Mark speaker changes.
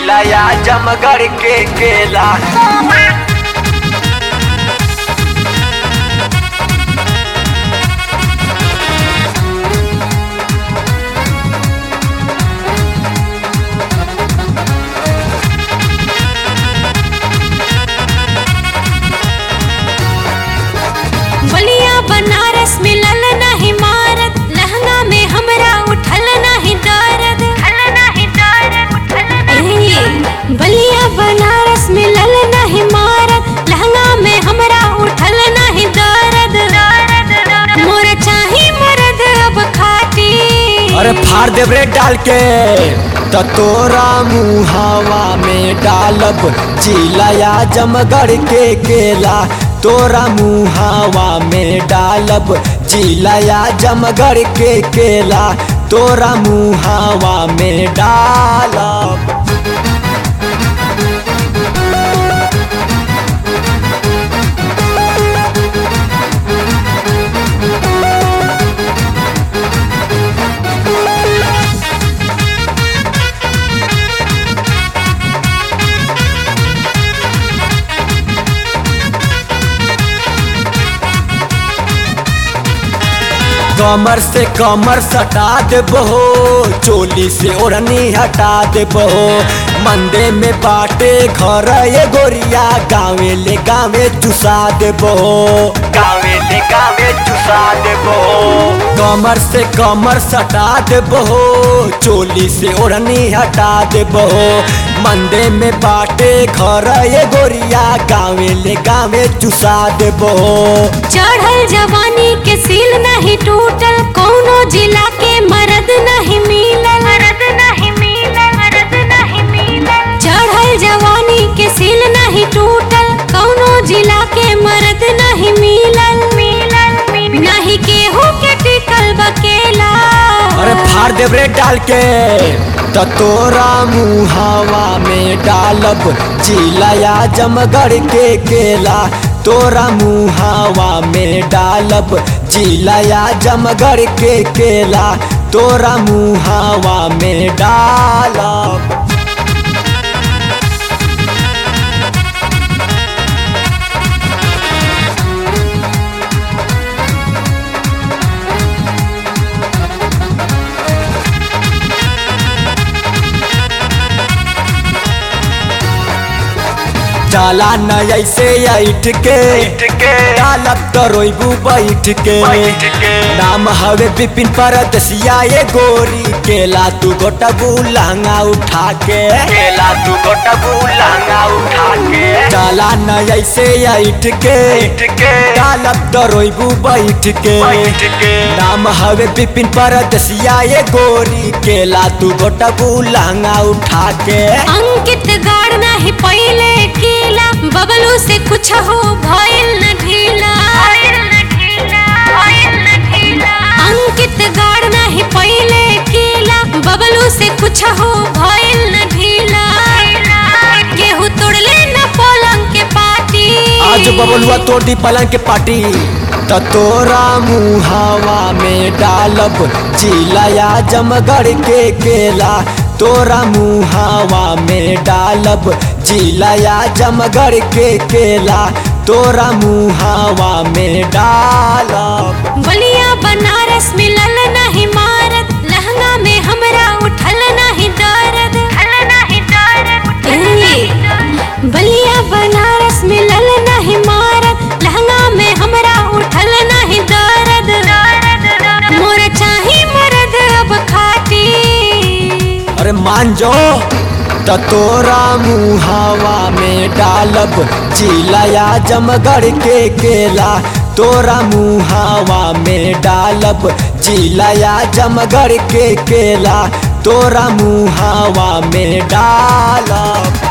Speaker 1: जिलाया जमगढ़ के केला
Speaker 2: बलिया बनारस मिलल नाही मारत लहंगा में हमरा उठल नाही दर्द ए, बलिया बनारस मिलल नाही मारत लहंगा में हमरा उठल नाही दर्द मोर चाही मरद अब खाटी
Speaker 1: अरे फाड़ दे रे डाल के त तोरा मुहावा में डालब जिलाया जमगढ़ के केला तोरा मुहावा में डालब जिलाया जमगढ़ के केला तोरा मुहावा में डालब कमर से कमर सटा देबहो चोली से ओढ़नी हटा देबहो मंदे में बाटे घर ये गोरिया गावे ले गावे चुसा देबहो गावे ले गावे चुसा देबहो कमर से कमर सटा देबहो चोली से ओढ़नी हटा देबहो मंदे में बाटे घर ये गोरिया गावे ले गावे चुसा देबहो
Speaker 2: चढ़ल जवानी के सील नहीं टूटल कौनो जिला के मरद नहीं मिलल मरद नहीं मिलल मरद नहीं मिलल चढ़ल जवानी के सील नहीं टूटल कौनो जिला के मरद नहीं मिलल मिलल नहीं केहू के टिकल बकेला
Speaker 1: अरे फाड़ देव रे डाल के त तोरा मुहावा में डालब जिलाया जमगढ़ के केला तोरा मुहावा में डालब जिलाया जमगढ़ के केला तोरा मुहावा में डालब जाला न ऐसे ऐठ के डालब तो रोइबू बैठ के नाम हवे बिपिन परदसिया ये गोरी केला तू गोटबू लहंगा उठा के केला तू गोटबू लहंगा उठा के जाला न ऐसे ऐठ के डालब तो रोइबू बैठ के नाम हवे बिपिन परदसिया ये गोरी केला तू गोटबू लहंगा उठा के
Speaker 2: अंकित गाड़ नहीं पहले कीला बबलू से कुछ हो भइल न ढीला अंकित गाड़ नहीं पहले कीला बबलू से कुछ हो भइल न ढीला केहू तोड़ले न पलंग के पाटी
Speaker 1: आज बबलुआ तोड़ी पलंग के पाटी त तोरा मुहावा में डालब जिलाया जमगढ़ के केला तोरा मुहावा में डालब जिलाया जमगढ़ के केला तोरा मुहावा में डालब
Speaker 2: बलिया बनारस मिलल नहीं मारत लहंगा में हमरा उठल नहीं दर्द ए, बलिया बनारस मिलल नहीं मारत लहंगा में हमरा उठल नहीं दर्द मोर चाही मरद अब खाटी
Speaker 1: अरे मान जो त तोरा मुहावा में डालब जिलाया जमगढ़ के केला तोरा मुहावा में डालब जिलाया जमगढ़ के केला तोरा मुहावा में डालब